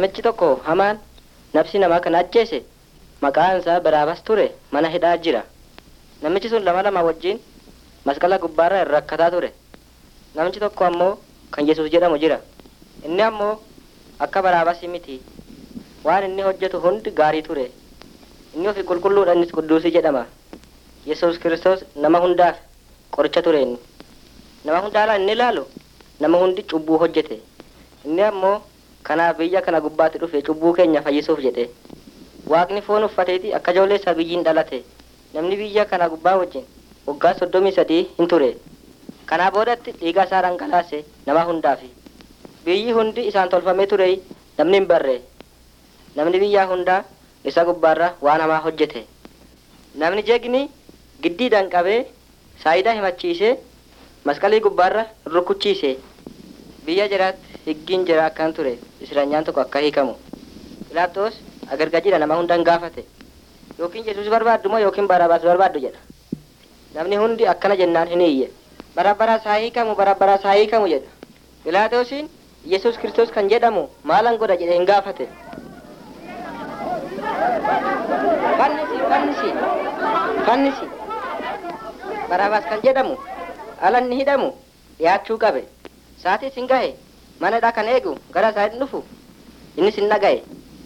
Namichi tokko hamaan nafsi namaa kan ajjeese maqaan isaa Baraabas ture mana hidhaa jira. Namichi sun lama lama wajjin masqala gubbaarra rakkataa ture. Namichi tokko ammoo kan Yesuus jedhamu jira. Inni ammoo akka Baraabas miti. Waan inni hojjetu hundi gaarii ture. Inni ofi qulqulluudha innis qudduusii jedhama. Yesuus Kiristoos nama hundaaf qoricha ture inni. Nama hundaa inni ilaalu nama hundi cubbuu hojjete. Inni ammoo kanaaf biyya kana gubbaatti dhufe cubbuu keenya fayyisuuf jedhe. Waaqni foon uffateeti akka ijoollee isaa biyyiin dhalate. Namni biyya kana gubbaa wajjin waggaa soddomii sadii hin ture. Kanaa boodatti dhiiga isaa dhangalaase nama hundaafi. Biyyi hundi isaan tolfamee ture namni hin barre. Namni biyyaa hundaa isa gubbaarra waan hamaa hojjete. Namni jegni giddiidhaan qabee saayidaa himachiisee masqalii gubbaarra rukuchiise. Biyya jiraatti higgiin jira akkan ture israanyaan tokko akka hiikamu. Philaatoos agargajiidha nama hundaan gaafate. Yookiin Yesuus barbaaddu moo yookiin Baraabaas barbaaddu jedha. Namni hundi akkana jennaan hin iyye. Barabaraas haa hiikamu barabaraas haa hiikamu jedha. Philaatoosiin Yesuus Kiristoos kan jedhamu maalan godha jedhe hin gaafate. Fannisi fannisi fannisi Baraabaas kan jedhamu alanni hidhamu dhiyaachuu qabe. Saatis hin gahe manadha kan eegu gara isaa hin dhufu innis hin dhagaye.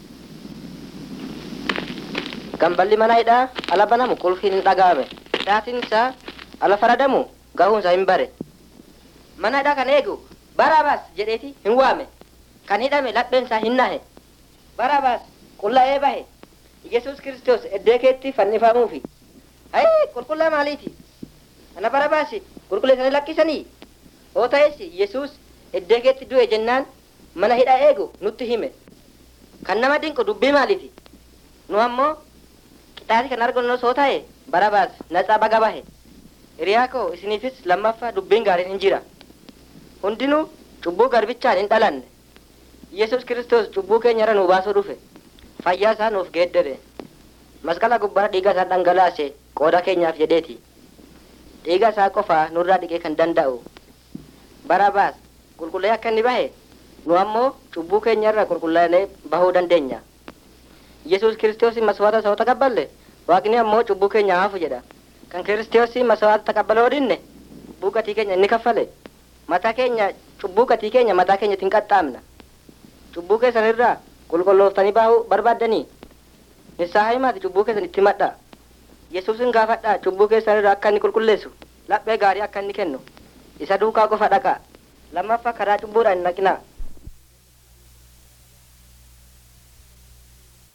Gamballi mana hidhaa ala banamu qulfiin hin dhaga'ame. Saatiin isaa ala faradamu gahuun isaa hin bare. Mana hidhaa kan eegu Baraabaas jedheeti hin waame. Kan hidhame lapheen isaa hin nahe. Baraabaas qulla'ee bahe. Yesuus Kiristoos eddee keetti fannifamuufi. Hayii qulqullaa maaliiti? Ana Baraabaasi qulqulleessanii lakkisanii? Hoo ta'es Yesuus eddee keetti du'e jennaan mana hidhaa eegu nutti hime. Kan nama dinqu dubbii maaliiti? Nu ammoo qixaati kan argannu osoo ta'e Baraabaas naxaa baga bahe. Hiriyaa koo isiniifis lammaffaa dubbiin gaariin hin jira. Hundinuu cubbuu garbichaan hin dhalanne. Yesuus Kiristoos cubbuu keenyarra nu baasuu dhufe. Fayyaa isaa nuuf geeddare. Masqala gubbaa dhiiga isaa dhangalaase qooda keenyaaf jedheeti. Dhiiga isaa qofaa nurraa dhiqee kan danda'u. Baraabaas qulqullee akka inni bahe nu ammoo cubbuu keenyarra qulqullaa'ee bahuu dandeenya. Yesuus Kiristoos maswaata isa taqabballe waaqni ammoo cubbuu keenya haafu jedha. Kan Kiristoos maswaata taqabbaloo dinne cubbuu gatii keenya inni kaffale. Mataa keenya cubbuu gatii keenya mataa keenya ittiin qaxxaamna. Cubbuu keessan irraa qulqullooftanii bahuu barbaaddanii nissaa himaati cubbuu keessan itti madha. Yesuusin gaafadhaa cubbuu keessan irraa akka inni qulqulleessu laphee gaarii akka inni kennu isa duukaa qofa dhaqaa lammaffaa karaa cubbuudhaan hin dhaqinaa.